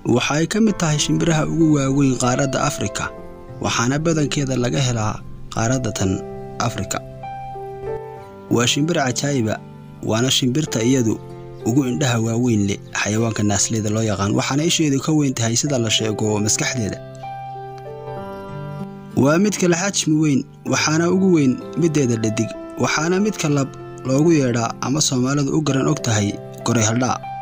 waxa ay ka mid tahay shimbiraha ugu waaweyn qaaradda afrika waxaana badankeeda laga helaa qaaradda tan afrika waa shimbir cajaa'iba waana shimbirta iyadu ugu indhaha waaweyn leh xayawaanka naasleyda loo yaqaan waxaana isheedu ka weyn tahay sida la sheego maskaxdeeda waa midka la xajmi weyn waxaana ugu weyn middeeda dhadig waxaana midka lab loogu yeedhaa ama soomaalidu u garan og tahay goray haldhaa